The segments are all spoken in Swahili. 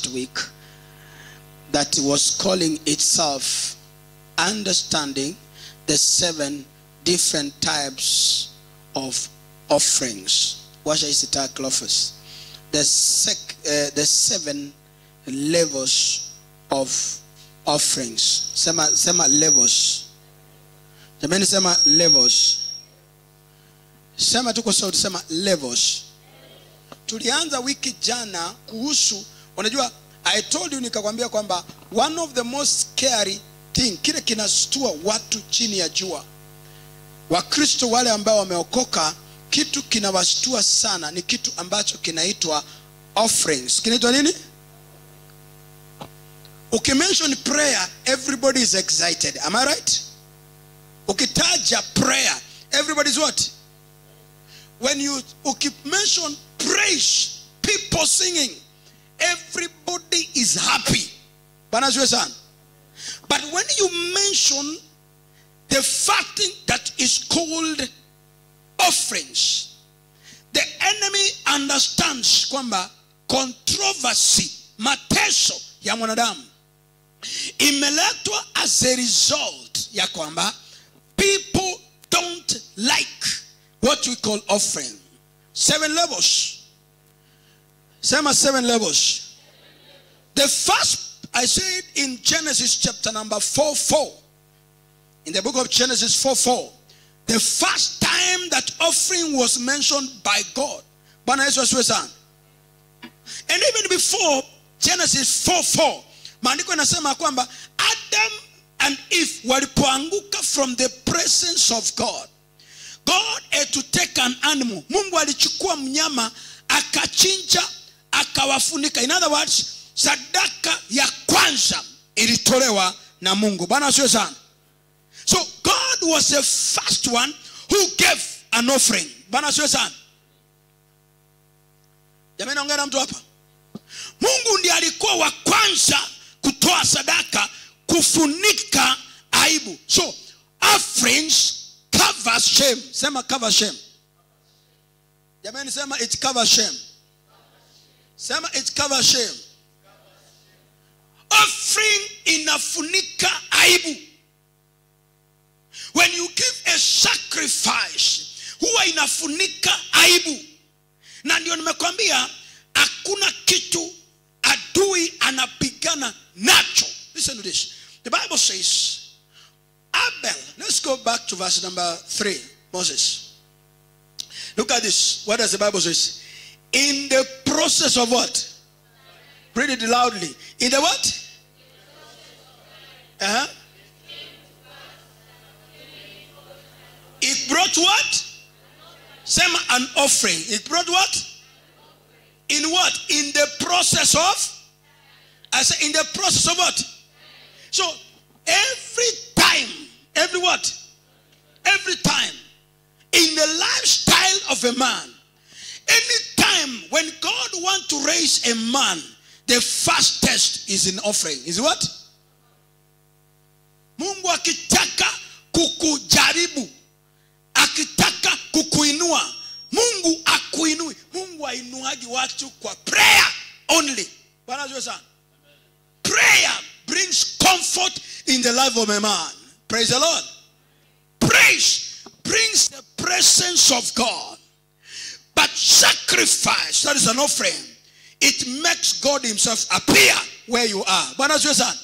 last week that was calling itself understanding the seven different types of offerings. What shall I say, Clovis? The, sec, uh, the seven levels of offerings. Sema, sema levels. Jamani sema levels. Sema tu kwa sauti, sema levels. Tulianza wiki jana kuhusu, unajua I told you nikakwambia kwamba one of the most scary thing, kile kinastua watu chini ya jua, Wakristo wale ambao wameokoka, kitu kinawashtua sana ni kitu ambacho kinaitwa offerings. Kinaitwa nini? Ukimention prayer, everybody is excited. Am I right? Ukitaja prayer, everybody's what? When you mention praise, people singing, everybody is happy. Bwana asifiwe sana. But when you mention the fact that is called offerings, the enemy understands kwamba controversy, mateso ya mwanadamu imeletwa as a result ya kwamba people don't like what we call offering. Seven levels. Sema seven levels. The first, I said in Genesis chapter number 4 4. In the book of Genesis 4 4. The first time that offering was mentioned by God. Bwana Yesu asiwe sana. And even before Genesis 4 4. Maandiko yanasema kwamba Adam and Eve walipoanguka from the presence of God. God had to take an animal. Mungu alichukua mnyama akachinja akawafunika. In other words, sadaka ya kwanza ilitolewa na Mungu. Bwana asiwe sana. So God was the first one who gave an offering. Bwana asiwe sana. Jamani naongea na mtu hapa. Mungu ndiye alikuwa wa kwanza kutoa sadaka kufunika aibu. So offerings covers shame. Sema cover shame. Jamani sema it covers shame. Sema it covers shame. Offering inafunika aibu. When you give a sacrifice, huwa inafunika aibu. Na ndio nimekwambia hakuna kitu adui anapigana nacho. Listen to this. The Bible says Abel. Let's go back to verse number three. Moses. Look at this. What does the Bible say? In the process of what? Read it loudly. In the what? Uh-huh. It brought what? Same an offering. It brought what? In what? In the process of? I say in the process of what? So every time, every what? Every time in the lifestyle of a man, anytime when God wants to raise a man, the first test is an offering. Is what? Mungu akitaka kukujaribu, akitaka kukuinua, Mungu akuinui. Mungu ainuaji watu kwa prayer only. Bwana asifiwe sana. Prayer brings comfort in the life of a man. Praise the Lord. Praise brings the presence of God. But sacrifice, that is an offering, it makes God Himself appear where you are. Bwana asifiwe sana.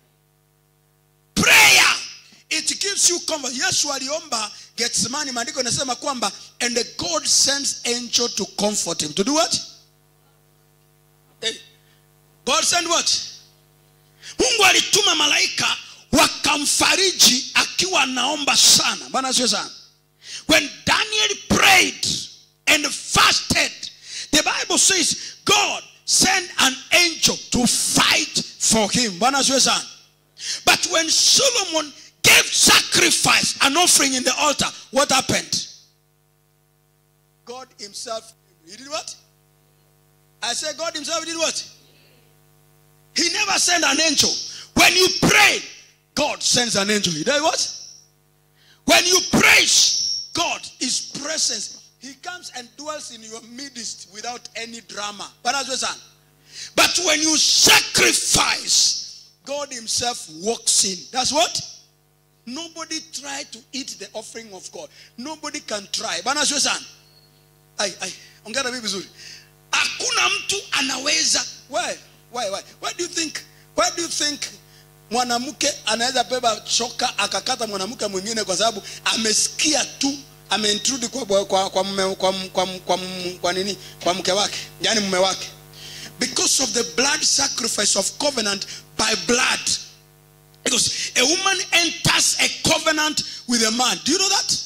Prayer, it gives you comfort. Yesu aliomba Getsemani, maandiko inasema kwamba and the God sends angel to comfort him. To do what? Hey. God send what? Mungu alituma malaika wakamfariji akiwa anaomba sana. Bwana asifiwe sana. When Daniel prayed and fasted, the Bible says God sent an angel to fight for him. Bwana asifiwe sana. But when Solomon gave sacrifice, an offering in the altar, what happened? God himself, he did what? I said God himself did what? He never sent an angel. When you pray, God sends an angel. He does what? When you praise God, His presence, He comes and dwells in your midst without any drama. Bwana asifiwe sana. but when you sacrifice god himself walks in that's what nobody try to eat the offering of god nobody can try bana sio sana ai ai ongea na mimi vizuri hakuna mtu anaweza why why why why do you think why do you think mwanamke anaweza beba shoka akakata mwanamke mwingine kwa sababu amesikia tu ameintrude kwa kwa kwa kwa, mume, kwa, kwa, kwa, kwa nini kwa mke wake yani mume wake because of the blood sacrifice of covenant by blood because a woman enters a covenant with a man do you know that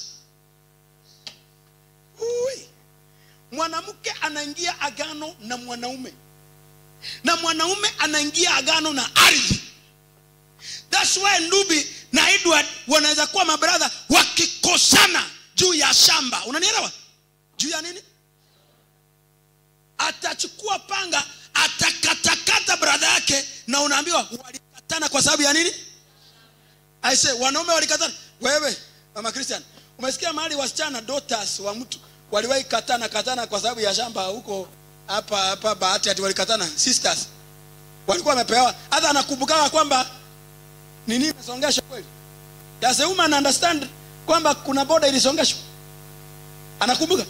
Ui. mwanamke anaingia agano na mwanaume na mwanaume anaingia agano na ardhi thats why ndubi na edward wanaweza kuwa mabradha wakikosana juu ya shamba unanielewa juu ya nini atachukua panga atakatakata bradha yake na unaambiwa walikatana kwa sababu ya nini aise wanaume walikatana wewe mama christian umesikia mahali wasichana daughters wa mtu waliwahi katana katana kwa sababu ya shamba huko hapa hapa bahati ati walikatana sisters walikuwa wamepewa hata anakumbukaga kwamba nini imesongeshwa kweli does a woman understand kwamba kuna boda ilisongeshwa anakumbuka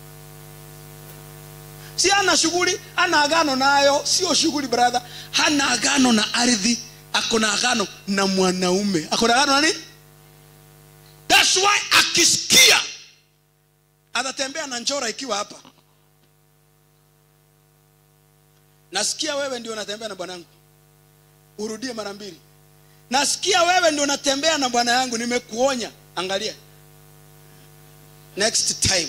si ana shughuli ana agano nayo sio shughuli brother hana agano na ardhi ako na agano na mwanaume ako na agano na nini thats why akisikia atatembea na njora ikiwa hapa nasikia wewe ndio unatembea na bwanangu urudie mara mbili nasikia wewe ndio unatembea na bwana yangu nimekuonya angalia next time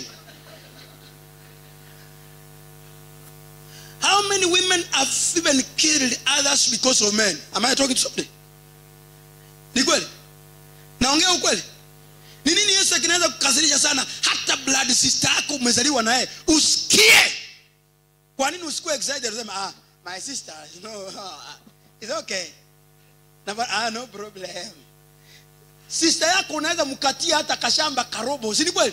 how many women have even killed others because of men am i talking to somebody ni kweli naongea ukweli ni nini yesu kinaweza kukasirisha sana hata blood sister yako umezaliwa naye usikie kwa nini usikuwe excited usema ah my sister no ah, it's okay na ah no problem sister yako unaweza mkatia hata kashamba karobo si ni kweli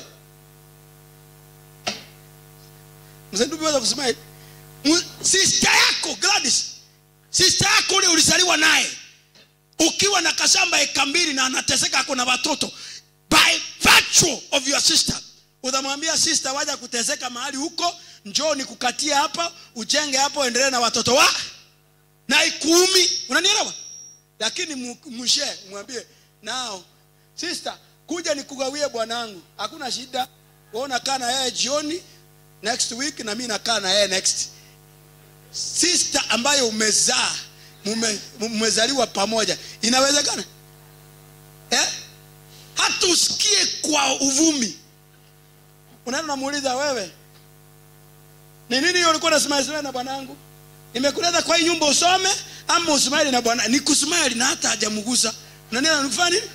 mzee ndugu weza kusema hivi Mu- sister yako Gladys sister yako ule ulizaliwa naye ukiwa na kashamba eka mbili na anateseka ako na watoto by virtue of your sister utamwambia sister waja kuteseka mahali huko njoo nikukatie hapa ujenge hapo endelee na watoto wa na ikuumi unanielewa lakini mu- mshe mwambie nao sister kuja nikugawie bwanangu hakuna shida wewe unakaa na yeye jioni next week na mimi nakaa na yeye next sister ambayo umezaa mume- mmezaliwa pamoja inawezekana eh? hata usikie kwa uvumi unaenda unamuuliza wewe ni nini hiyo ulikuwa unasemaisema na bwanangu nimekuleta kwa hii nyumba usome ama usimaili na bwana ni kusimaili na hata hajamgusa unaniona nifanya nini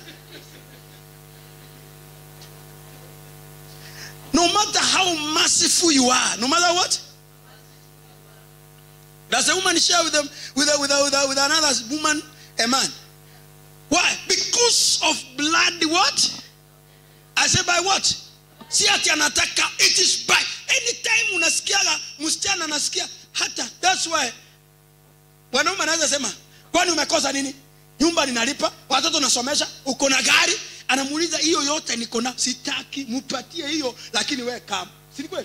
no matter how merciful you are no matter what does a woman share with them with a, with a, with, a, with another woman a man why because of blood what i say by what si ati anataka it is by anytime unasikiaga msichana anasikia hata that's why wanaume anaweza sema kwani umekosa nini nyumba ninalipa watoto nasomesha uko na gari anamuuliza hiyo yote niko na sitaki mupatie hiyo lakini we kama si ni kweli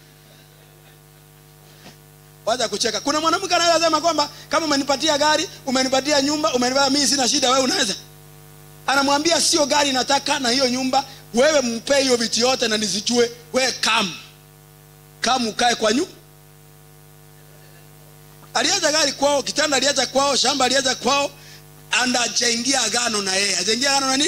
wacha kucheka kuna mwanamke anaweza sema kwamba kama umenipatia gari umenipatia nyumba umenipatia mimi sina shida wewe unaweza anamwambia sio gari nataka na hiyo nyumba wewe mpe hiyo vitu yote na nizijue wewe kam kam ukae kwa nyumba aliacha gari kwao kitanda aliacha kwao shamba aliacha kwao and ajaingia agano na yeye ajaingia agano na nini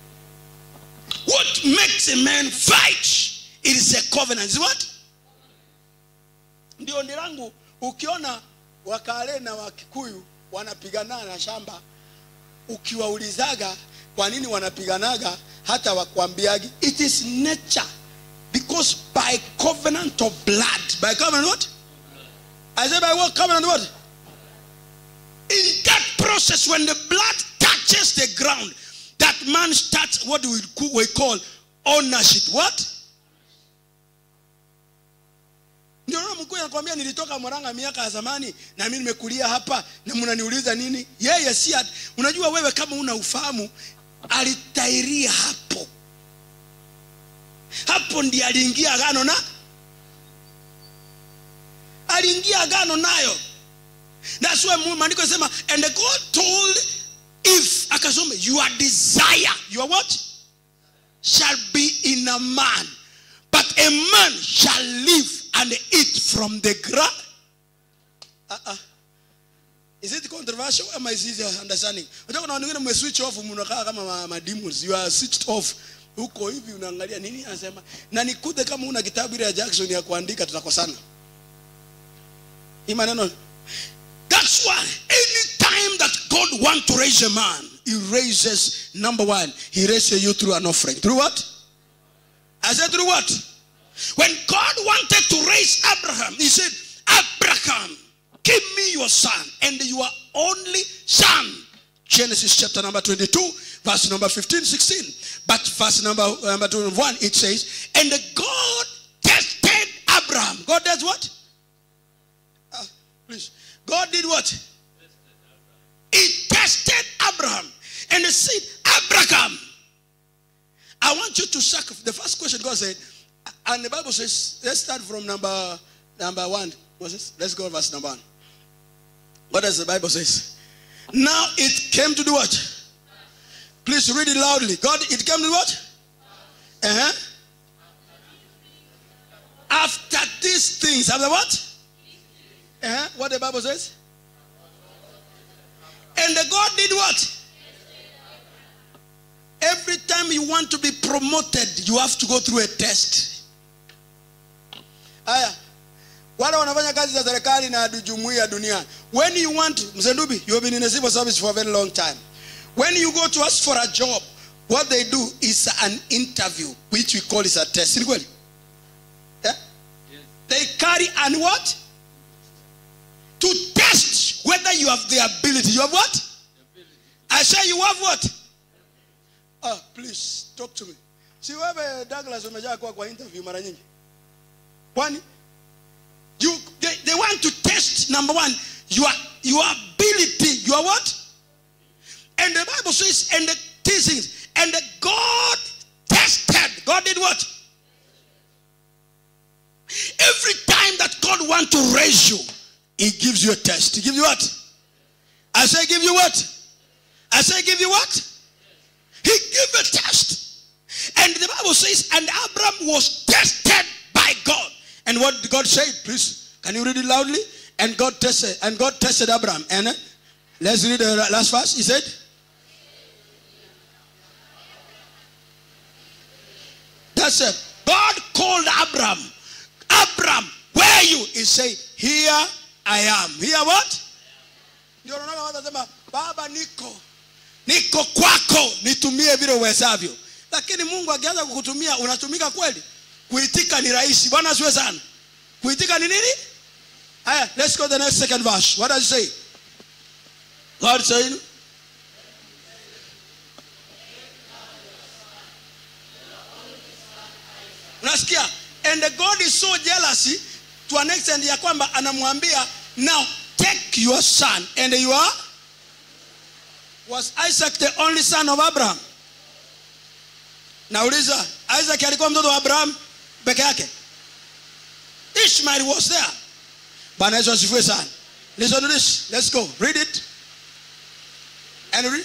what makes a man fight it is a covenant is what ndio ndi langu ukiona wakale na wakikuyu wanapigana na shamba ukiwaulizaga kwa nini wanapiganaga hata wakwambiagi it is nature because by covenant of blood by covenant what i say by what covenant what in that process when the blood touches the ground that man starts what we, we call ownership what ndio naona mkuu huyu anakwambia nilitoka Mwaranga miaka ya zamani na mimi nimekulia hapa na mnaniuliza nini? Yeye si at- unajua wewe kama una ufahamu alitairia hapo. Hapo ndiye aliingia agano na aliingia agano nayo. That's why mu- maandiko yanasema and God told if akasoma your desire your what shall be in a man but a man shall live and eat from the ground uh-uh. is it controversial am I easy understanding unataka kuna wengine mwe switch off mnakaa kama ma, ma demons you are switched off huko hivi unaangalia nini anasema na nikute kama una kitabu ile ya Jackson ya kuandika tutakosana hii maneno That's why anytime that God wants to raise a man, he raises, number one, he raises you through an offering. Through what? I said, through what? When God wanted to raise Abraham, he said, Abraham, give me your son and your only son. Genesis chapter number 22, verse number 15, 16. But verse number, number 21, it says, And God tested Abraham. God does what? Ah, please. God did what? He tested Abraham and he said, Abraham, I want you to sacrifice. The first question God said, and the Bible says, let's start from number number one. What's this? Let's go verse number one. What does the Bible says? Now it came to do what? Please read it loudly. God, it came to what? Uh-huh. After these things, after what? Uh-huh. What the Bible says? And the God did what? Every time you want to be promoted, you have to go through a test. Aya. Wale wanafanya kazi za serikali na jumuiya dunia. When you want, Mzendubi, you have been in a civil service for a very long time. When you go to ask for a job, what they do is an interview, which we call is a test. Ni kweli? Yeah? They carry and what? to test whether you have the ability. You have what? I say you have what? Ah, please talk to me. Si wewe Douglas umejaa kwa kwa interview mara nyingi. Kwani you they, they want to test number one your your ability. Your what? And the Bible says and the things and the God tested. God did what? Every time that God wants to raise you, he gives you a test. He gives you what? I say, give you what? I say, give you what? He gave a test. And the Bible says, and Abraham was tested by God. And what did God say? Please, can you read it loudly? And God tested, and God tested Abraham. And uh, let's read the last verse. He said, That's it. God called Abraham. Abraham, where are you? He said, Here I am. Here what? Ndio unaona watu wanasema baba niko niko kwako nitumie vile uwezavyo. Lakini Mungu akianza kukutumia unatumika kweli? Kuitika ni rahisi. Bwana asiwe sana. Kuitika ni nini? Haya, let's go to the next second verse. What does it say? God saying unasikia and god is so jealous to an extent ya kwamba anamwambia now take your son and you are was isaac the only son of abraham nauliza isaac alikuwa mtoto wa abraham peke yake ishmael was there bwana yesu asifiwe sana listen to this let's go read it and read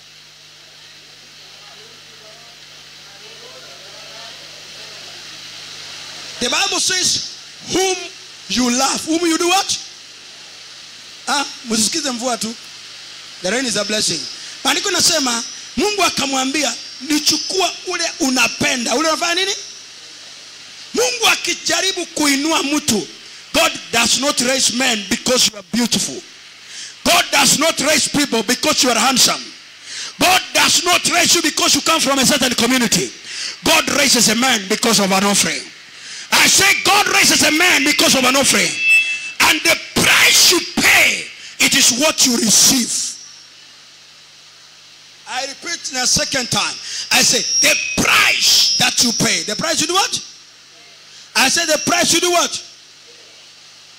The Bible says, whom you love. Whom you do what? Ah, msisikize mvua tu. The rain is a blessing. Maandiko nasema Mungu akamwambia nichukua ule unapenda. Ule unafanya nini? Mungu akijaribu kuinua mtu, God does not raise men because you are beautiful. God does not raise people because you are handsome. God does not raise you because you come from a certain community. God raises a man because of an offering. I say God raises a man because of an offering. And the price you pay, it is what you receive. I repeat in a second time. I say the price that you pay. The price you do what? I say the price you do what?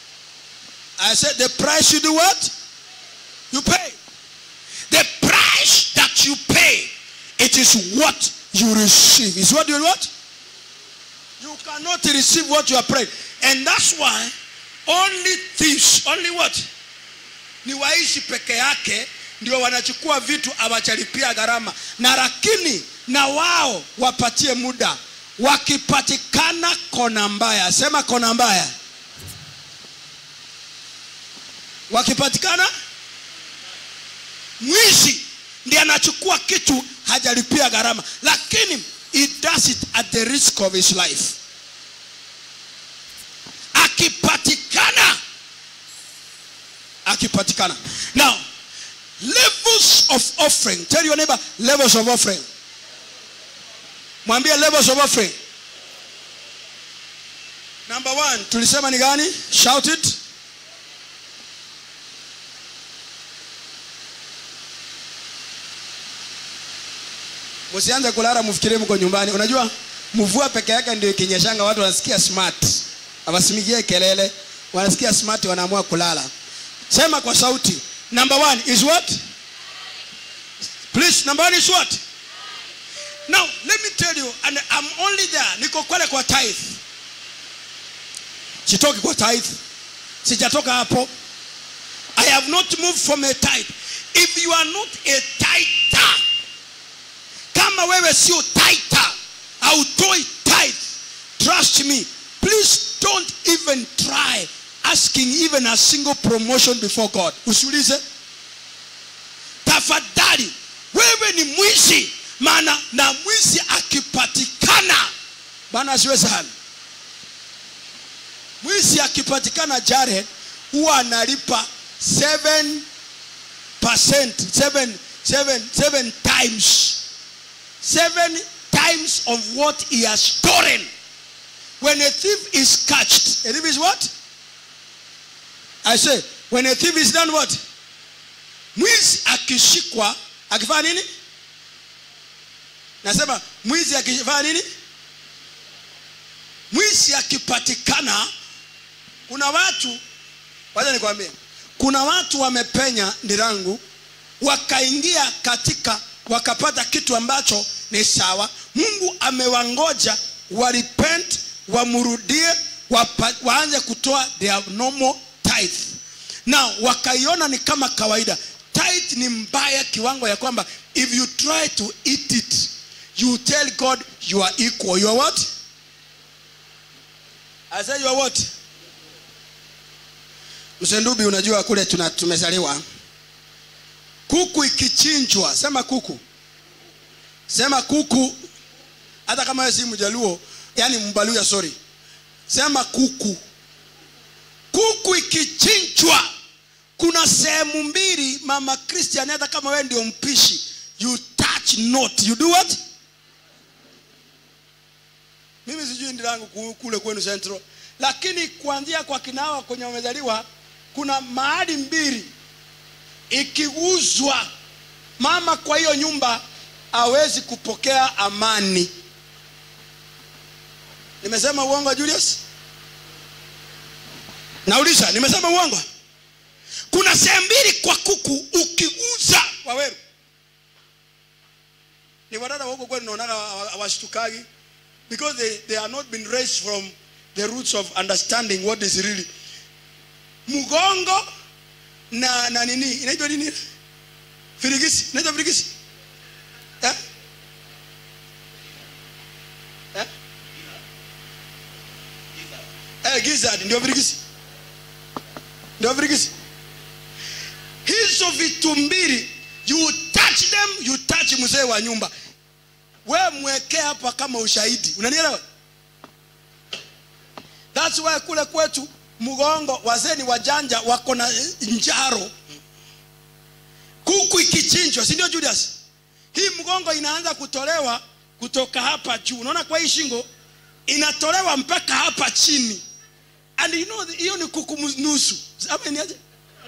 I said the price you do what? You pay. The price that you pay, it is what you receive. Is what you what? You cannot receive what you are praying. And that's why only thieves, only what? Ni waishi peke yake ndio wanachukua vitu awachalipia gharama, na lakini na wao wapatie muda. Wakipatikana kona mbaya, sema kona mbaya. Wakipatikana mwizi ndiye anachukua kitu hajalipia gharama, lakini he does it at the risk of his life. Akipatikana, akipatikana. Now, levels of offering. Tell your neighbor levels of offering. Mwambie levels of offering. Number one, tulisema ni gani? Shout it. Msianze kulala mfikirie mko nyumbani. Unajua mvua peke yake ndio ikinyeshanga watu wanasikia smart. Hawasimigie kelele. Wanasikia smart wanaamua kulala. Sema kwa sauti. Number one is what? Please, number one is what? Now, let me tell you, and I'm only there. Niko kwale kwa tithe. Sitoki kwa tithe. Sijatoka hapo. I have not moved from a tithe. If you are not a tither, kama wewe sio tither, hautoi tithe, trust me, please don't even try asking even a single promotion before God. Usiulize. Tafadhali, wewe ni mwizi, maana na mwizi akipatikana, Bwana asiwe sana. Mwizi akipatikana Jared huwa analipa 7 7 7 7 times 7 times of what he has stolen. When a thief is catched, a thief is what? I say, when a thief is done what? Mwizi akishikwa, akifanya nini? Nasema mwizi akifanya nini? Mwizi akipatikana, kuna watu, wacha nikwambie, kuna watu wamepenya ndirangu, wakaingia katika, wakapata kitu ambacho ni sawa. Mungu amewangoja warepent, wamrudie, wapa, waanze kutoa their normal tithe na wakaiona ni kama kawaida tithe ni mbaya kiwango ya kwamba if you try to eat it you tell god you are equal you are what i say you are what msendubi unajua kule tuna tumezaliwa kuku ikichinjwa sema kuku sema kuku hata kama wewe si mjaluo yani mbaluya sorry sema kuku kuku ikichinjwa kuna sehemu mbili mama christian hata kama wewe ndio mpishi you touch not you do what mimi sijui ndi langu ku- kule kwenu central lakini kuanzia kwa kinawa kwenye wamezaliwa kuna mahali mbili ikiguzwa mama kwa hiyo nyumba hawezi kupokea amani nimesema uongo julius nauliza nimesema uongo kuna sehemu mbili kwa kuku ukiguza waweru ni wadada wa huko kwenu naonaga hawashtukagi because they, they are not been raised from the roots of understanding what is really mgongo na na nini inaitwa nini firigisi inaitwa firigisi eh? Eh? Eh, gizzard ndio firigisi ndio firigisi hizo vitu mbili you touch them you touch mzee wa nyumba we mwekee hapa kama ushahidi unanielewa thats why kule kwetu mgongo wazee ni wajanja wako na eh, njaro kuku ikichinjwa si ndio julius hii mgongo inaanza kutolewa kutoka hapa juu unaona kwa hii shingo inatolewa mpaka hapa chini and you know hiyo ni kuku mus- nusu ama niaje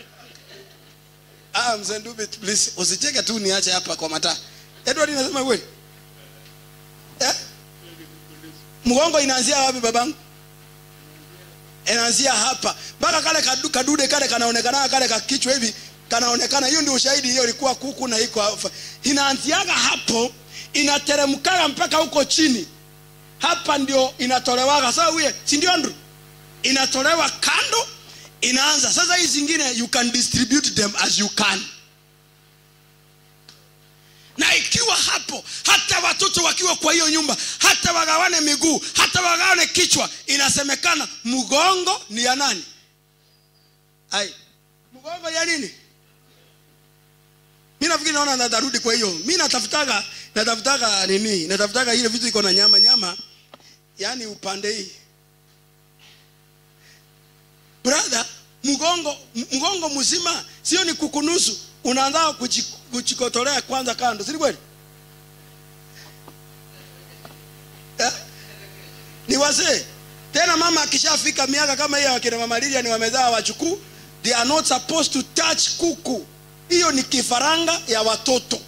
ah mzee Ndube, please usicheke tu niache hapa kwa mataa edward inasema kweli eh? mgongo inaanzia wapi babangu inaanzia hapa mpaka kale kadu- kadude kale kanaonekana kale kakichwa hivi kanaonekana hiyo ndio ushahidi hiyo ilikuwa kuku na iko hapa. inaanziaga hapo inateremkaga mpaka huko chini hapa ndio inatolewaga sasa huye si ndio Andrew inatolewa kando inaanza sasa hii zingine you can distribute them as you can na ikiwa hapo hata watoto wakiwa kwa hiyo nyumba hata wagawane miguu hata wagawane kichwa inasemekana mgongo ni ya nani ai mgongo ya nini mi nafikiri naona natarudi kwa hiyo mi natafutaga natafutaga nini natafutaga ile vitu iko na nyama nyama yaani upande hii brother mgongo mgongo mzima sio ni kukunusu unaanza kuji- kujikotolea kwanza kando si ni kweli eh? ni wazee tena mama akishafika miaka kama hiyo akina mama Lilia ni wamezaa wachukuu they are not supposed to touch kuku hiyo ni kifaranga ya watoto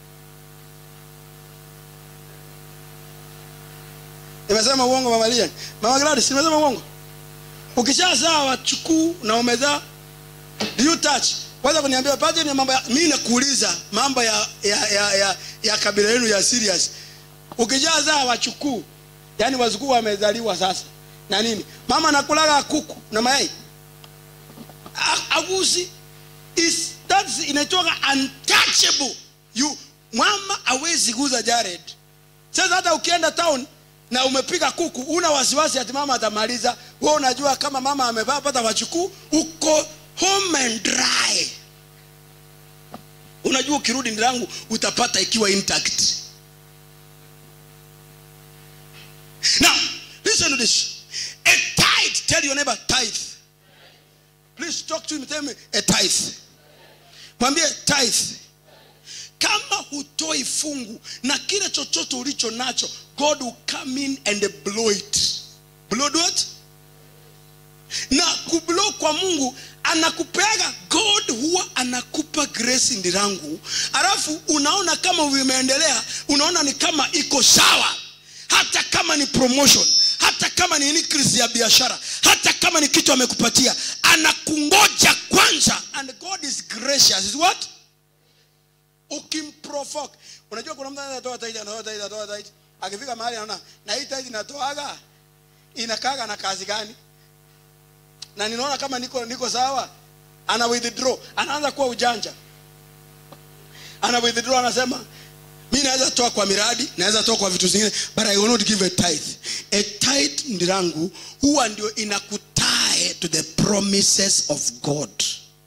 nimesema uongo mama Lilia mama Gladys nimesema uongo ukishazaa wachukuu na umezaa do you touch kwanza kuniambia pate ni mambo ya mimi nakuuliza mambo ya ya, ya, ya, ya kabila yenu ya serious ukishazaa wachukuu yani wazukuu wamezaliwa sasa na nini mama nakulaga kuku na mayai A- agusi is that's inaitwaga untouchable you mama hawezi guza Jared sasa hata ukienda town na umepiga kuku una wasiwasi ati mama atamaliza wewe unajua kama mama amevaa pata wachukuu uko home and dry unajua ukirudi ndirangu utapata ikiwa intact now listen to this a tithe tell your neighbor tithe please talk to him tell me a tithe mwambie tithe kama hutoi fungu na kile chochote ulicho nacho god will come in and blow it blow what na kublow kwa mungu anakupeaga god huwa anakupa grace ndirangu alafu unaona kama vimeendelea unaona ni kama iko sawa hata kama ni promotion hata kama ni increase ya biashara hata kama ni kitu amekupatia anakungoja kwanza and god is gracious is what ukimprovoke unajua kuna mtu anatoa tithe anatoa tithe anatoa tithe akifika mahali anaona na hii tithe inatoaga inakaga na kazi gani na ninaona kama niko niko sawa ana withdraw anaanza kuwa ujanja ana withdraw anasema mi naweza toa kwa miradi naweza toa kwa vitu zingine but i will not give a tithe a tithe ndirangu huwa ndio inakutae to the promises of god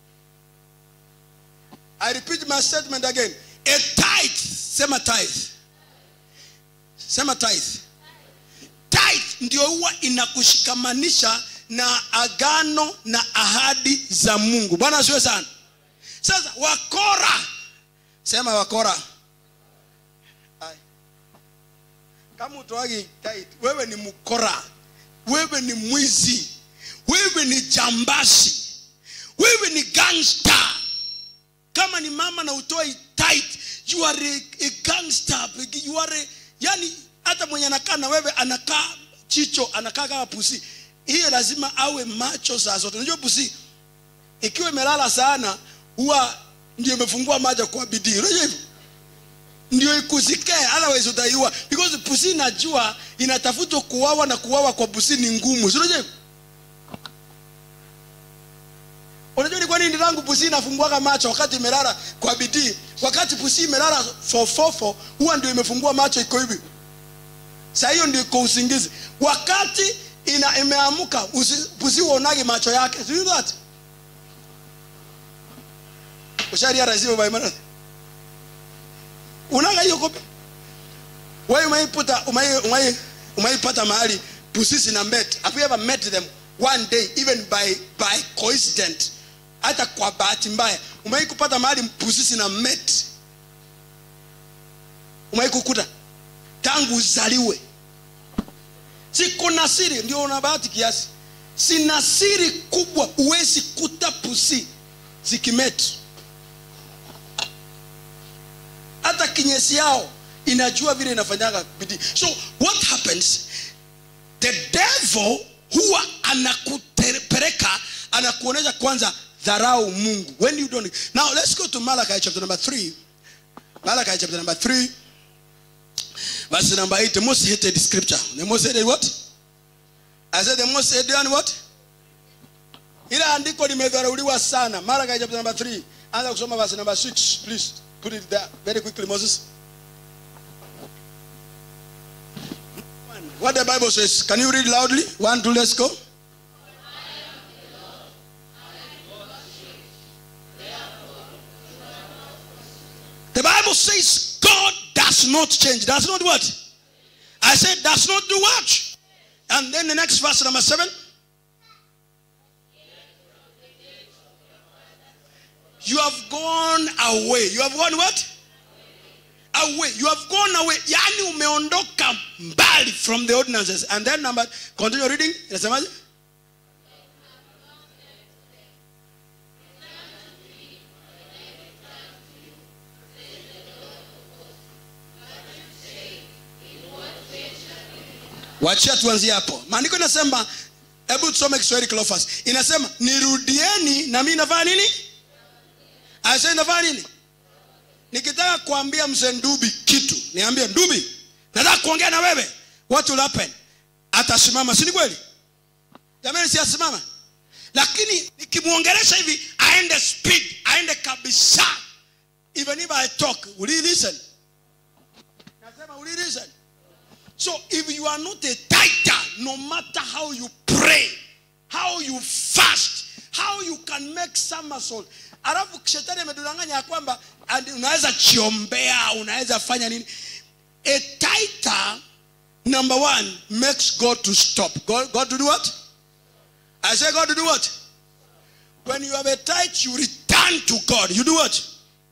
i repeat my statement again a tithe sema tithe sema tithe tithe ndio huwa inakushikamanisha na agano na ahadi za mungu bwana asiwe sana sasa wakora sema wakora Ai. kama utoagi tithe wewe ni mkora wewe ni mwizi wewe ni jambazi wewe ni gangster kama ni mama na utoi tithe you are a, a gangster you are a, yani hata mwenye anakaa na wewe anakaa chicho anakaa kama pusi hiyo lazima awe macho saa zote unajua pusi ikiwa imelala sana huwa ndio imefungua macho kwa bidii unajua hivyo ndio ikusikee otherwise utaiua because pusi inajua inatafutwa kuwawa na kuwawa kwa pusi ni ngumu si unajua hivyo unajua ni kwa nini rangu pusi inafunguaga macho wakati imelala kwa bidii wakati pusi imelala fofofo huwa ndio imefungua macho iko hivi saa hiyo ndio iko usingizi wakati ina imeamuka usi- pusi uonagi macho yake Do you know that usharia razimu baimara unaga hiyo kopi wewe umaiputa umai umai umaipata mahali pusi na met have you ever met them one day even by by coincidence hata kwa bahati mbaya umai kupata mahali pusi na met umai kukuta tangu uzaliwe siko na siri ndio una bahati kiasi sina siri kubwa huwezi kuta pusi zikimeti hata kinyesi yao inajua vile inafanyaga bidii so what happens the devil huwa anakuteremsha anakupeleka anakuonyesha kwanza dharau mungu when you don't now let's go to malachi chapter number 3 malachi chapter number 3 verse number 8 the most hated scripture the most hated what i said the most hated one what ile andiko limedharauliwa sana malachi chapter number 3 anza kusoma verse number 6 please put it there very quickly moses what the bible says can you read loudly one two let's go The Bible says God does not change. Does not what? I said does not do what? And then the next verse number seven. You have gone away. You have gone what? Away. You have gone away. Yani umeondoka mbali from the ordinances. And then number continue reading. Inasemaje? wachia tuanzie hapo maandiko inasema hebu tusome kiswahili Cleophas. inasema nirudieni na mi nafanya nini asa nafanya nini nikitaka kuambia mzee ndubi kitu niambie ndubi nataka kuongea na wewe what will happen atasimama si ni kweli jamani si asimama lakini nikimwongelesha hivi aende speed aende kabisa even if i talk will he listen nasema will he listen So if you are not a tither, no matter how you pray, how you fast, how you can make somersault, alafu shetani amedanganya ya kwamba and unaweza chiombea, unaweza fanya nini? A tither, number one, makes God to stop. God, God to do what? I say God to do what? When you have a tithe, you return to God. You do what?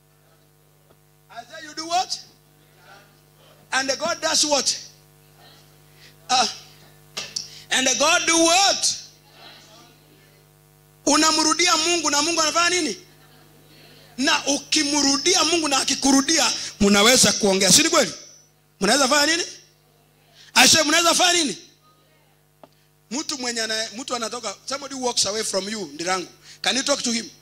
I say you do what? And the God does what? Ah. and the God do what? Unamrudia Mungu na Mungu anafanya nini? Na ukimrudia Mungu na akikurudia, mnaweza kuongea, si ni kweli? Mnaweza fanya nini? Aisha, mnaweza fanya nini? Mtu mwenye ana, mtu anatoka, somebody walks away from you, ndirangu. Can you talk to him?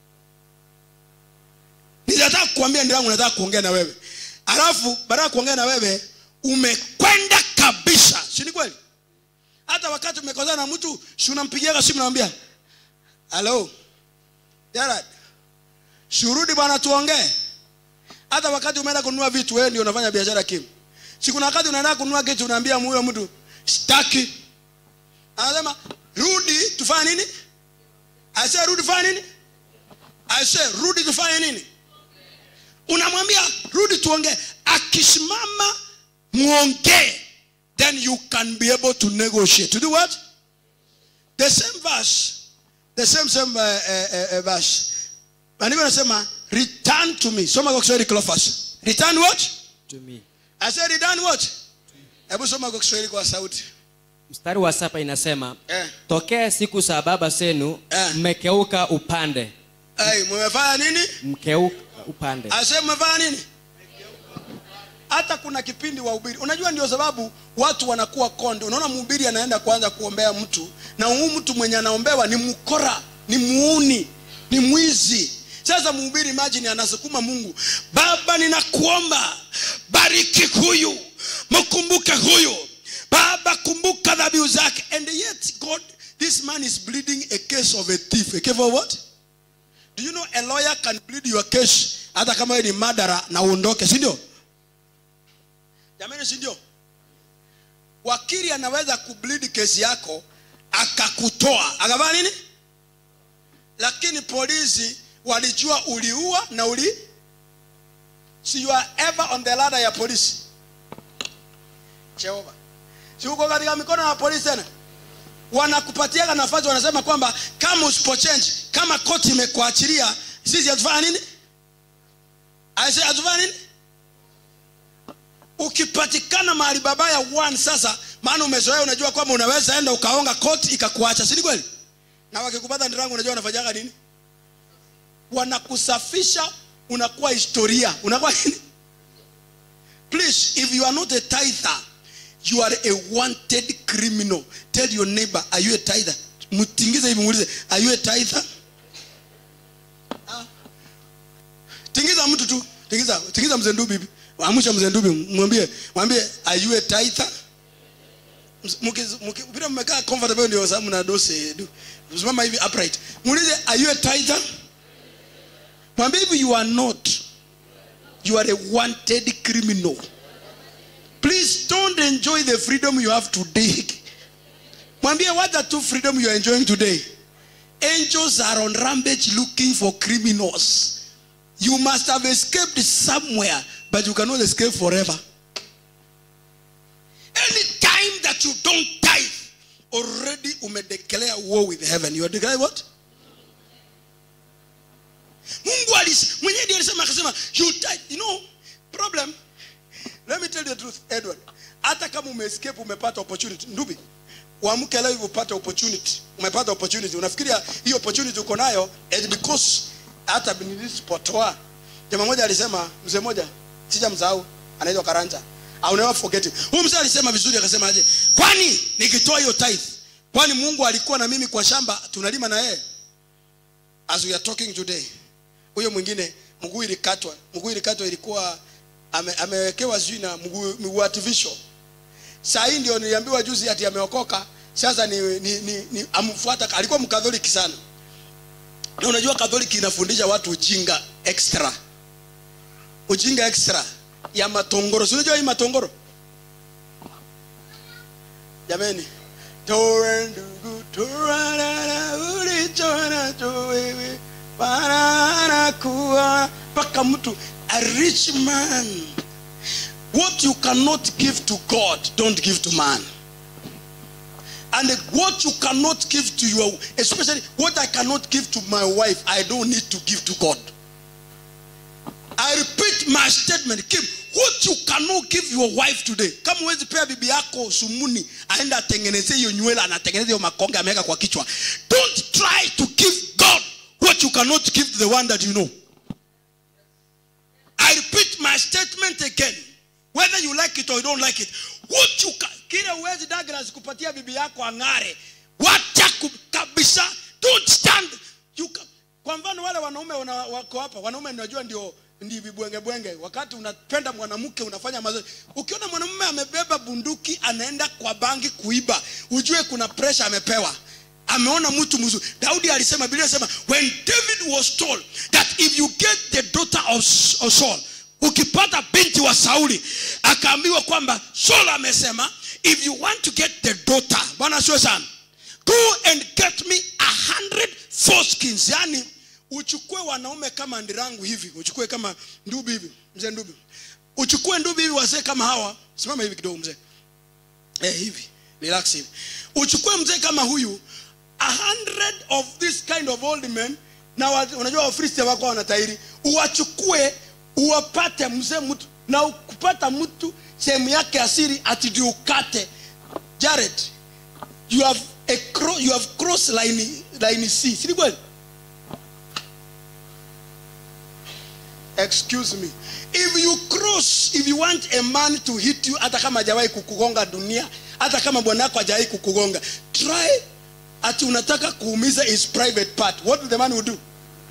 Ninataka kukuambia ndirangu, nataka kuongea na wewe. Alafu baada ya kuongea na wewe, umekwenda kabisa si ni kweli hata wakati umekosana na mtu si unampigia simu namwambia halo Gerard shurudi bwana tuongee hata wakati umeenda kununua vitu wewe ndio unafanya biashara kim si kuna wakati unaenda kununua kitu unaambia huyo mtu sitaki anasema rudi tufanye nini aise rudi fanye nini aise rudi tufanye nini unamwambia rudi tuongee akisimama muongee then you can be able to negotiate. To do what? The same verse, the same same uh, uh, uh, verse. Maandiko nasema return to me. Soma kwa Kiswahili Cleophas. Return what? to me. I said return what? Hebu soma kwa Kiswahili kwa sauti. mstari wa saba inasema Eh. tokea siku za baba zenu Eh. mmekeuka upande Hey, mmefanya nini? mkeuka upande I said mmefanya nini? Hata kuna kipindi wa ubiri. Unajua ndio sababu watu wanakuwa konde. Unaona mhubiri anaenda kuanza kuombea mtu na huyu mtu mwenye anaombewa ni mkora, ni muuni, ni mwizi. Sasa mhubiri imagine anasukuma Mungu, Baba ninakuomba bariki huyu, mkumbuke huyu. Baba kumbuka dhabihu zake. And yet God this man is bleeding a case of a thief. A case of what? Do you know a lawyer can plead your case hata kama wewe ni madara na uondoke, si ndio? Jamani, si ndio? Wakili anaweza kubleed kesi yako akakutoa akafanya nini, lakini polisi walijua uliua na uli si you are ever on the ladder ya polisi. Jehova, si uko katika mikono ya polisi tena? wanakupatiaga nafasi wanasema kwamba kama usipochange kama koti imekuachilia sisi hatufanya nini aise hatufanya nini ukipatikana mahali babaya one sasa maana umezoea unajua kwamba unaweza enda ukaonga koti ikakuacha si ni kweli na wakikupata ndirangu unajua wanafanyaga nini wanakusafisha unakuwa historia unakuwa nini please if you are not a tither you are a wanted criminal tell your neighbor are you a tither mtingize hivi muulize are you a tither Ah. tingiza mtu tu tingiza tingiza mzee ndubi hivi amsha mzee ndubi mwambie mwambie are you a tither Ms- muki- muki- vile mmekaa comfortable ndio sababu mna dose du- simama hivi upright muulize are you a tither mwambie hivi you are not you are a wanted criminal please don't enjoy the freedom you have today mwambie what the two freedom you are enjoying today angels are on rampage looking for criminals you must have escaped somewhere but you cannot escape forever any time that you don't tithe already umedeclare war with heaven you are declaring what mungu alis- mwenyewe ndiye alisema akasema you tithe you know problem let me tell you the truth edward hata kama umeescape umepata opportunity ndubi uamke leo hivi upate opportunity umepata opportunity unafikiria hii opportunity uko nayo and because hata nilisipotoa jamaa moja alisema mzee moja sijamsahau anaitwa karanja I'll never forget him huyu mzee alisema vizuri akasema aje kwani nikitoa hiyo tithe kwani mungu alikuwa na mimi kwa shamba tunalima na yeye as we are talking today huyo mwingine mguu ilikatwa mguu ilikatwa ilikuwa ame, amewekewa sijui na mguu mguu artificial saa hii ndio niliambiwa juzi ati ameokoka sasa ni, ni, ni, ni amfuata alikuwa mkatholiki sana na unajua katholiki inafundisha watu ujinga extra ujinga extra ya matongoro si unajua hii matongoro jameni toe ndugu turarara ulichonacho wewe barara kuwa mpaka mtu a rich man what you cannot give to god don't give to man and what you cannot give to your especially what i cannot give to my wife i don't need to give to god i repeat my statement Kim, what you cannot give your wife today kama huwezi pea bibi yako sumuni aenda atengeneze hiyo nywele anatengeneza hiyo makonge ameweka kwa kichwa don't try to give god what you cannot give to the one that you know I repeat my statement again. Whether you like it or you don't like it. What you can, kile uwezi Douglas kupatia bibi yako ang'are. Wacha ku- kabisa. Don't stand. You can, kwa mfano wale wanaume wana, wako hapa, wanaume najua ndio ndi vibwenge bwenge. Wakati unapenda mwanamke unafanya mazoezi. Ukiona mwanamume amebeba bunduki anaenda kwa bangi kuiba, ujue kuna pressure amepewa ameona mtu mzuri daudi alisema biblia inasema when david was told that if you get the daughter of, of saul ukipata binti wa sauli akaambiwa kwamba saul amesema if you want to get the daughter bwana sio sana go and get me a hundred foreskins yani uchukue wanaume kama ndirangu hivi uchukue kama ndubi hivi mzee ndubi uchukue ndubi hivi wazee kama hawa simama hivi kidogo mzee eh, hivi relax hivi uchukue mzee kama huyu a hundred of this kind of old men na wa, unajua wafristi wako wanatairi uwachukue uwapate mzee mtu na kupata mtu sehemu yake asiri ati ndio ukate jared you have a cro, you have cross line line c si ni kweli excuse me if you cross if you want a man to hit you hata kama hajawahi kukugonga dunia hata kama bwana yako hajawahi kukugonga try ati unataka kuumiza his private part what the man will do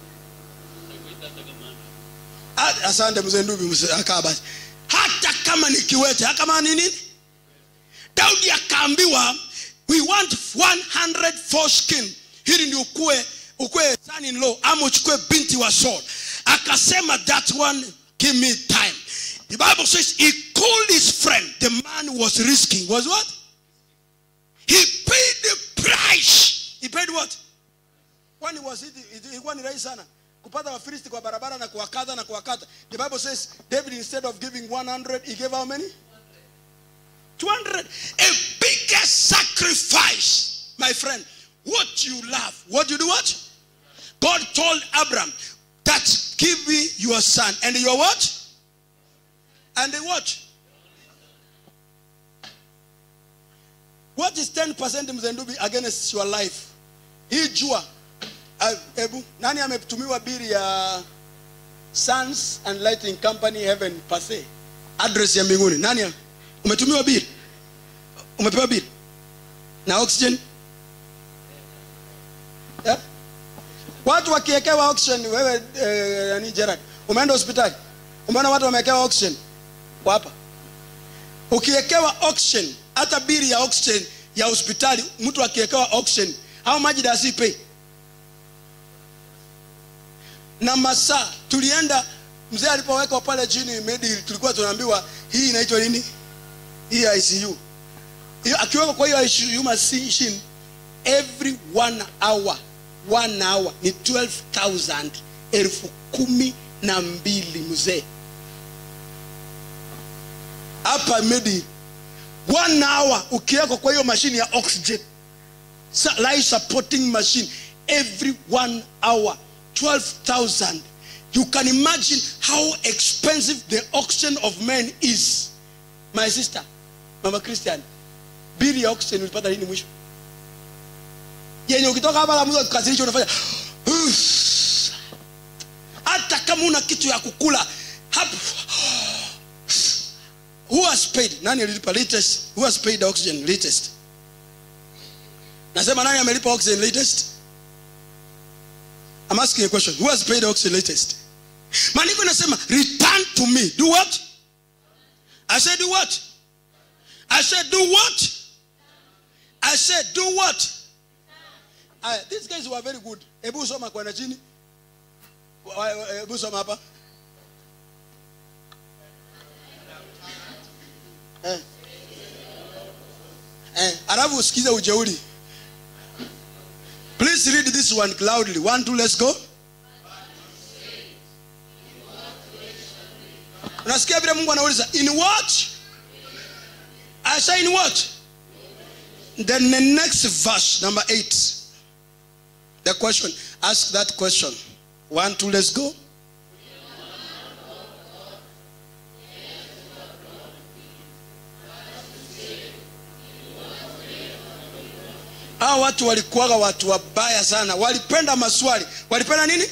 Ah, asante mzee ndubi mzee, akaa basi hata kama ni kiwete hata kama ni nini daudi akaambiwa we want 100 foreskin hili ndi ukue ukue son in law ama uchukue binti wa saul akasema that one give me time the bible says he called his friend the man was risking was what he paid the price he paid what kwani was it it- ilikuwa ni rahisi sana kupata wafilisti kwa barabara na kuwakata na kuwakata the bible says david instead of giving 100 he gave how many 200 a bigger sacrifice my friend what you love what you do what god told abraham that give me your son and your what and the what what is 10% mzendubi against your life hii jua ah, hebu nani ametumiwa bili ya Suns and Lighting Company Heaven Pase address ya mbinguni nani ya- umetumiwa bili umepewa bili na oxygen yeah? watu wakiekewa oxygen wewe eh, nani Gerard umeenda hospitali umeona watu wamewekewa oxygen hapa ukiekewa oxygen hata bili ya oxygen ya hospitali mtu akiekewa oxygen au maji does he pay na masaa tulienda mzee alipowekwa pale chini medi tulikuwa tunaambiwa hii inaitwa nini hii ICU hiyo akiwekwa kwa hiyo ICU machine every one hour one hour ni 12000 elfu kumi na mbili mzee hapa medi one hour ukiwekwa kwa hiyo mashine ya oxygen Sa- life supporting machine every one hour 12000 you can imagine how expensive the oxygen of men is my sister mama christian bili ya oxygen ulipata lini mwisho yenye ukitoka hapa la mwisho kukasirisha unafanya hata kama una kitu ya kukula hapo who has paid nani alilipa latest who has paid the oxygen latest nasema nani amelipa oxygen latest I'm asking a question who has paid the oxygen latest maandiko inasema return to me do what i said do what i said do what i said do what Aya, these guys were very good hebu soma kwenda chini Wa- wa- hebu soma hapa eh. Eh, alafu usikize ujeuri please read this one loudly one two let's go unasikia vile mungu anauliza in what i say in what then the next verse number eight the question ask that question one two let's go hawa watu walikuwaga watu wabaya sana walipenda maswali walipenda nini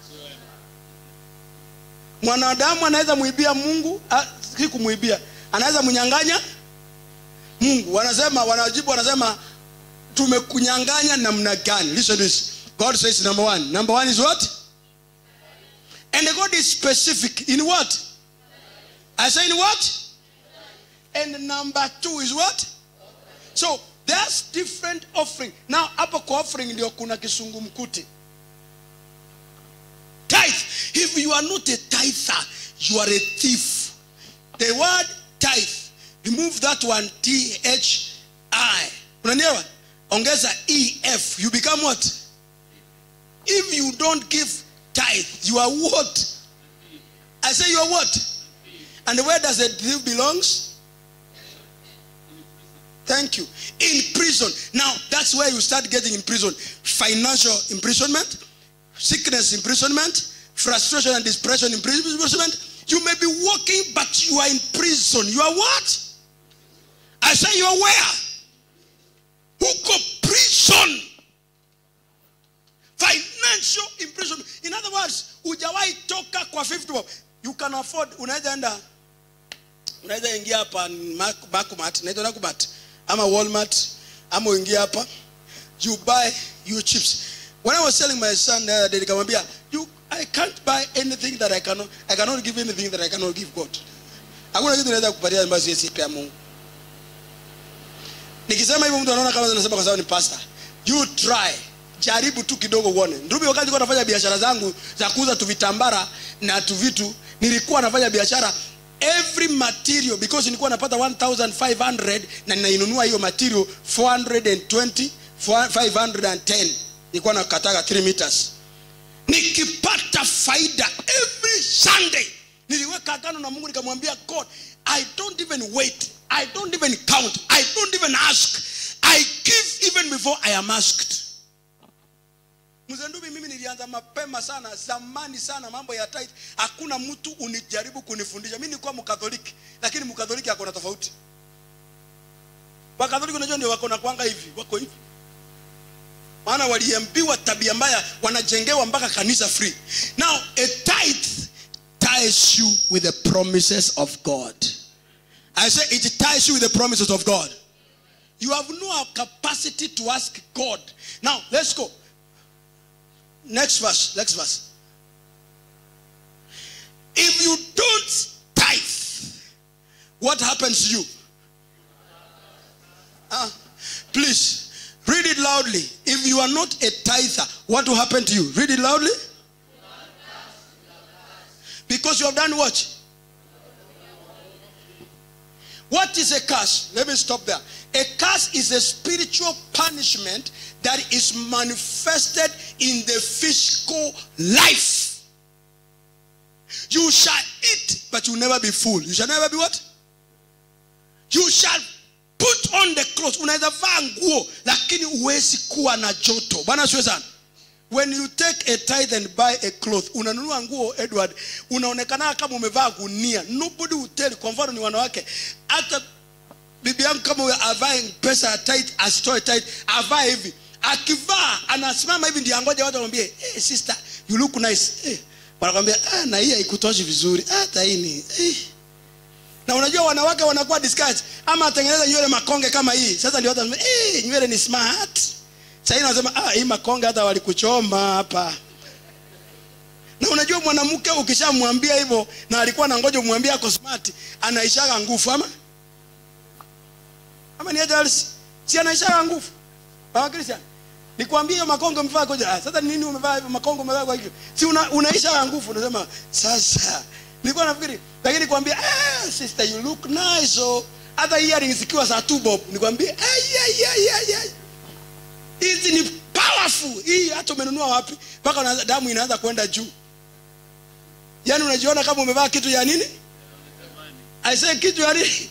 mwanadamu anaweza muibia mungu ah, si kumwibia anaweza mnyanganya mungu wanasema wanajibu wanasema tumekunyanganya namna gani listen to this god says number one number one is what and god is specific in what i say in what and number two is what so there's different offering now hapo kwa offering ndio kuna kisungumkuti tithe if you are not a tither you are a thief the word tithe remove that one t h i unanielewa ongeza e f you become what if you don't give tithe you are what i say you are what and where does the thief belongs Thank you. In prison. Now, that's where you start getting in prison. Financial imprisonment, sickness imprisonment, frustration and depression imprisonment. You may be working, but you are in prison. You are what? I say you are where? Who go prison? Financial imprisonment. In other words, hujawahi toka kwa 50 bob. You can afford, unaweza enda unaweza ingia hapa Mac- Macmart, naitwa Nakumat ama Walmart ama uingie hapa you buy your chips. When I was telling my son the other day, nikamwambia you I can't buy anything that I cannot I cannot give anything that I cannot give God. Hakuna kitu naweza kupatia ambacho siwezi pea Mungu. Nikisema hivyo mtu anaona kama nasema kwa sababu ni pastor. You try. Jaribu tu kidogo uone. Ndugu wakati nilikuwa nafanya biashara zangu za kuuza tu vitambara na tu vitu, nilikuwa nafanya biashara every material because nilikuwa napata 1500 na ninainunua hiyo material 420 510 nilikuwa nakataga 3 meters nikipata faida every sunday niliweka agano na mungu nikamwambia god i don't even wait i don't even count i don't even ask i give even before i am asked mzendumi mimi nilianza mapema sana zamani sana mambo ya tithe hakuna mtu unijaribu kunifundisha mi nilikuwa mkatholiki lakini mkatholiki ako na tofauti wakatholiki unajua ndio wako na kwanga hivi wako hivi maana waliambiwa tabia mbaya wanajengewa mpaka kanisa free now a tithe ties you with the promises of god i say it ties you with the promises of god you have no capacity to ask god now let's go next verse next verse if you don't tithe what happens to you Ah, please read it loudly if you are not a tither what will happen to you read it loudly because you have done what what is a curse let me stop there a curse is a spiritual punishment that is manifested in the physical life you shall eat but you will never be full you shall never be what you shall put on the clothes unaweza vaa nguo lakini huwezi kuwa na joto bwana siwe sana when you take a tithe and buy a cloth unanunua nguo edward unaonekana kama umevaa gunia nobody will tell kwa mfano ni wanawake hata bibi yangu kama huyo avae pesa ya tithe asitoe tithe avae hivi akivaa anasimama hivi ndio angoja watu wamwambie hey, sister you look nice hey. wanakwambia ah, na hii haikutoshi vizuri hata hii ni eh na unajua wanawake wanakuwa discouraged ama atengeneza nywele makonge kama hii sasa ndio watu wanasema eh nywele ni smart sasa hii wanasema ah hii makonge hata walikuchoma hapa na unajua mwanamke ukishamwambia hivyo na alikuwa na ngoja umwambie ako smart anaishaga nguvu ama ama ni aje Alice? si anaishaga nguvu baba Christian nikwambie hiyo makonge umevaa koja ah, sasa nini umevaa hivyo makonge umevaa kwa hivyo si una, unaisha nguvu unasema sasa nilikuwa nafikiri lakini nikwambia ah, sister you look nice oh hata earrings zikiwa za two bob nikwambie ai ai ai ai ai hizi ni powerful hii hata umenunua wapi mpaka unaanza- damu inaanza kwenda juu yaani unajiona kama umevaa kitu ya nini aisee kitu ya nini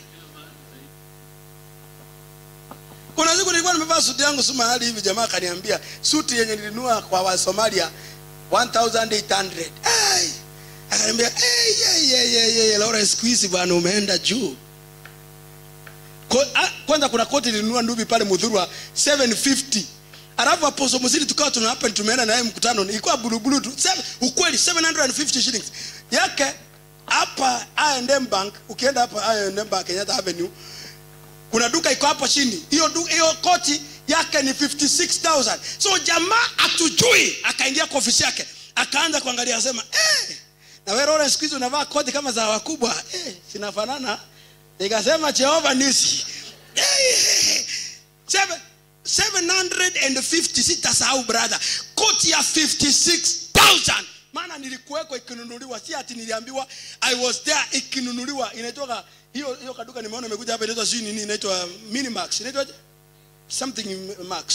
kuna siku nilikuwa nimevaa suti yangu su mahali hivi jamaa akaniambia suti yenye nilinunua kwa wasomalia 1800 Ai! akaniambia "Ei, ei, ei, ei, ei, Lawrence siku hizi bwana umeenda juu Ko- ah, kwanza kuna koti nilinunua ndubi pale mudhurwa 750 alafu aposo mzili tukawa tuna happen tumeenda naye mkutano ilikuwa bulubulu tu Seven- ukweli 750 shillings yake hapa I&M bank ukienda hapa I&M bank Kenyatta avenue kuna duka iko hapo chini hiyo du- hiyo koti yake ni 56000 so jamaa atujui akaingia kwa ofisi yake akaanza kuangalia akasema eh, na wewe Lawrence siku hizi unavaa koti kama za wakubwa eh, sinafanana nikasema Jehova nisi eh, seven- 750 sitasahau brother koti ya 56000 maana nilikuweko ikinunuliwa si ati niliambiwa i was there ikinunuliwa inaitwa hiyo hiyo kaduka nimeona imekuja hapa inaitwa sijui nini inaitwa minimax inaitwa something max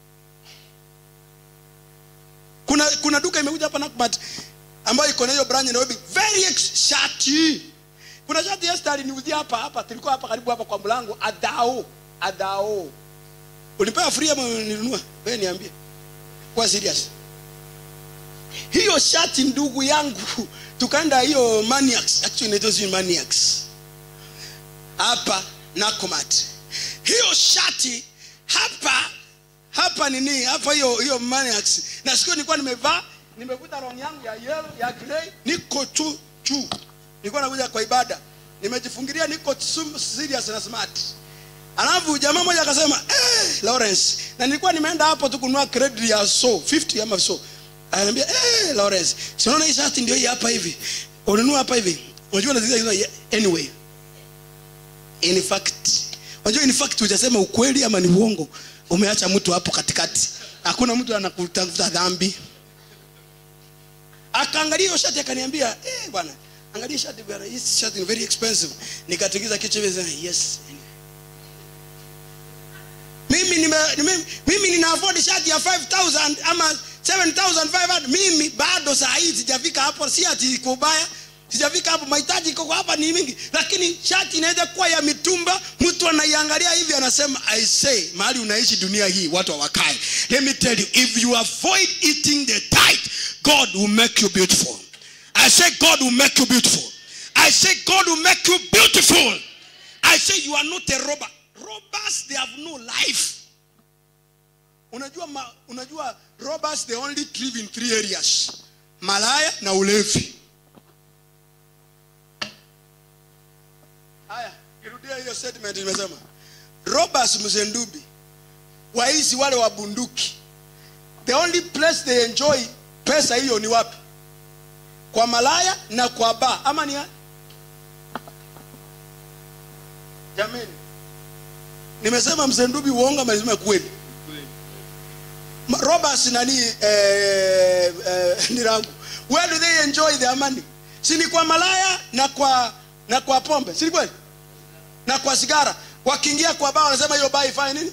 kuna kuna duka imekuja hapa Nakumatt ambayo iko na hiyo branch Nairobi very ex- shati kuna shati Esther aliniuzia hapa hapa tulikuwa hapa karibu hapa kwa mlango adao adao ulipewa free ama nilinunua wewe niambie kwa serious hiyo shati ndugu yangu tukaenda hiyo maniacs actually inaitwa sijui maniacs hapa Nakumatt hiyo shati hapa hapa nini hapa hiyo hiyo maniacs na siku nilikuwa nimevaa nimevuta rongi yangu ya yellow ya grey niko tu juu nilikuwa nakuja kwa ibada nimejifungilia niko sum- serious na smart alafu jamaa mmoja akasema eh, Lawrence na nilikuwa nimeenda hapo tu kununua credit ya so 50 ama so ananiambia eh, Lawrence si unaona hii shati ndio hii hapa hivi ununua hapa hivi unajua nazungumza hizo anyway in fact unajua in fact hujasema ukweli ama ni uongo umeacha mtu hapo katikati hakuna mtu anakutafuta dhambi akaangalia hiyo shati akaniambia eh bwana angalia shati bwana hii shati ni very expensive nikatikiza kichwa hivi sema, yes mimi nime, mimi, mimi nina afford shati ya 5000 ama 7500 mimi bado saa hii sijafika hapo si ati iko ubaya sijafika hapo mahitaji iko hapa ni mingi lakini shati inaweza kuwa ya mitumba mtu anaiangalia hivi anasema i say mahali unaishi dunia hii watu hawakae let me tell you if you avoid eating the tithe god will make you beautiful i say god will make you beautiful i say god will make you beautiful i say you are not a robber robbers they have no life unajua ma, unajua robbers they only live in three areas malaya na ulevi haya kirudia hiyo statement nimesema robbers mzendubi waizi wale wa bunduki the only place they enjoy pesa hiyo ni wapi kwa malaya na kwa baa ama ni ya- jamani nimesema mzendubi uongo ama nimesema kweli Ma- robbers nani eh, eh, ni rangu where do they enjoy their money si ni kwa malaya na kwa na kwa pombe si ni kweli na kwa sigara wakiingia kwa baa wanasema hiyo baa ifanye nini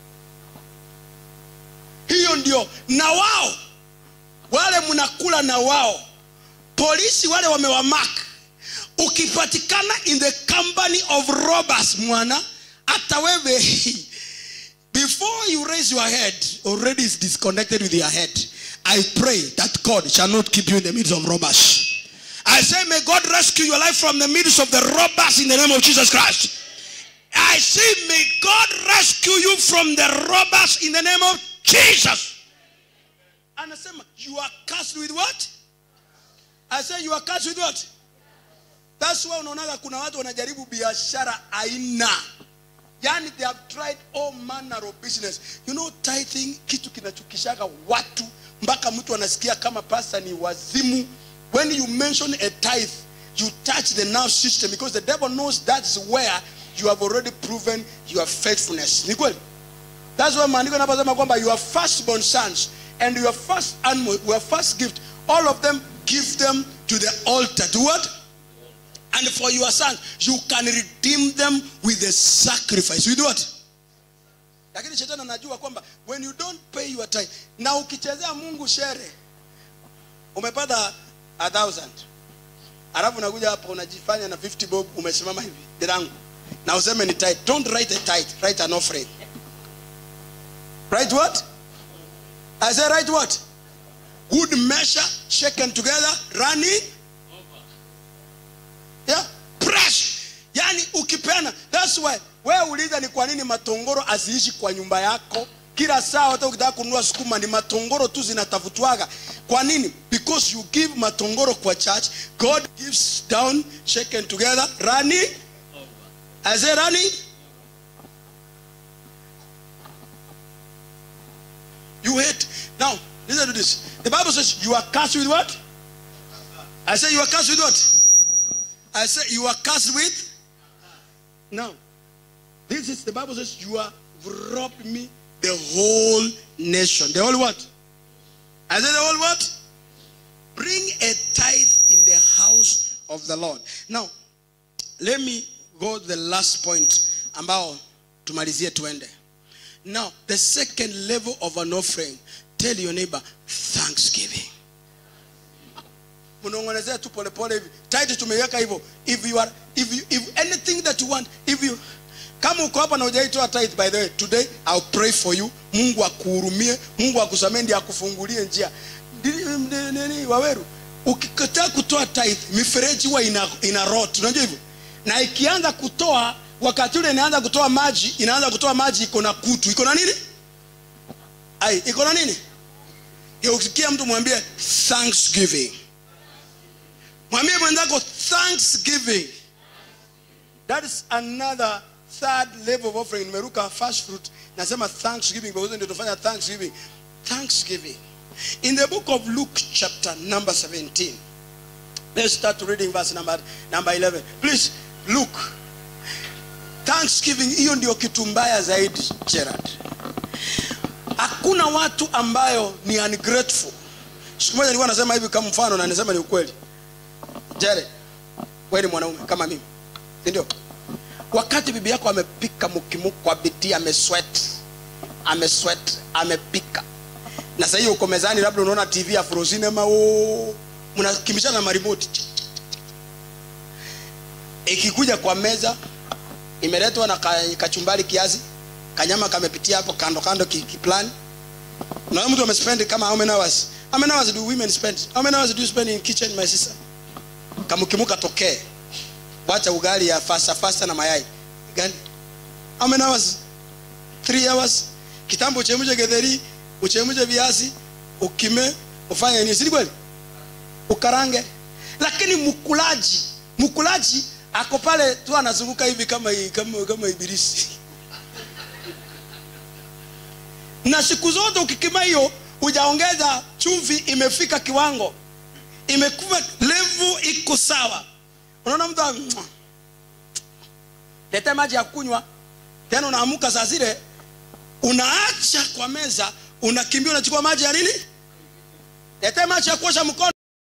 hiyo ndio na wao wale mnakula na wao polisi wale wamewamak ukipatikana in the company of robbers mwana hata wewe before you raise your head already is disconnected with your head i pray that god shall not keep you in the midst of robbers i say may god rescue your life from the midst of the robbers in the name of jesus christ i say may god rescue you from the robbers in the name of jesus anasema you are cursed with what i say you are cursed with what that's why unaonaga kuna watu wanajaribu biashara aina yani they have tried all manner of business you know tithing kitu kinachukishaga watu mpaka mtu anasikia kama pasta ni wazimu when you mention a tithe you touch the nerve system because the devil knows that's where you have already proven your faithfulness ni kweli that's why maandiko yanaposema kwamba your firstborn sons and your first animal your first gift all of them give them to the altar to what and for your sons you can redeem them with a sacrifice with what lakini shetani anajua kwamba when you don't pay your tithe na ukichezea mungu shere umepata a thousand alafu unakuja hapa unajifanya na 50 bob umesimama hivi dirangu na useme ni tithe don't write a tithe write an offering write what i say write what good measure shaken together running yeah press yani ukipeana that's why wewe uliza ni kwa nini matongoro aziishi kwa nyumba yako kila saa hata ukitaka kununua sukuma ni matongoro tu zinatafutwaga kwa nini because you give matongoro kwa church god gives down shaken together running i say running you hate now listen to this the bible says you are cursed with what i say you are cursed with what I say you are cursed with. Now, this is the Bible says you are robbed me the whole nation. The whole what? I said the whole what? Bring a tithe in the house of the Lord. Now, let me go to the last point ambao tumalizie tuende. Now, the second level of an offering, tell your neighbor, thanksgiving. mnaongelezea tu polepole hivi title tumeiweka hivyo if you are if you, if anything that you want if you kama uko hapa na hujaitoa tithe by the way today I'll pray for you Mungu akuhurumie Mungu akusamee ndiye akufungulie njia Ndi- ndi- nini waweru ukikataa kutoa tithe mifereji huwa ina, ina rot unajua hivyo na ikianza kutoa wakati ule inaanza kutoa maji inaanza kutoa maji iko na kutu iko na nini ai iko na nini Ya ukikia mtu mwambie thanksgiving mwambie mwenzako thanksgiving that is another third level of offering nimeruka first fruit nasema thanksgiving because ndio tufanya thanksgiving thanksgiving in the book of luke chapter number 17 let's start reading verse number, number 11 please look thanksgiving hiyo ndio kitu mbaya zaidi gerard hakuna watu ambayo ni ungrateful siku moja nilikuwa nasema hivi kama mfano na nisema ni ukweli Jared, wewe ni mwanaume kama mimi, si ndio? Wakati bibi yako amepika mukimuku kwa bidii, amesweat, amesweat, amepika, na sasa hiyo uko mezani, labda unaona TV ya Afro Cinema, oh, mnakimbishana na marimoti, ikikuja kwa meza imeletwa na ka- kachumbari kiasi, kanyama kamepitia hapo kando kando ki- kiplani na mtu amespend kama how many hours how many hours do women spend how many hours do you spend in kitchen my sister kamukimuka tokee wacha ugali ya fasta fasta na mayai gani how many hours three hours kitambo uchemshe getheri uchemshe viazi ukime ufanye nini si kweli ukarange lakini mkulaji mkulaji ako pale tu anazunguka hivi kama kama kama ibilisi na siku zote ukikima hiyo hujaongeza chumvi imefika kiwango imekuwa levu iko sawa unaona mtu wa- Mwah. lete maji ya kunywa tena unaamuka saa zile unaacha kwa meza unakimbia unachukua maji ya nini lete maji ya kuosha mkono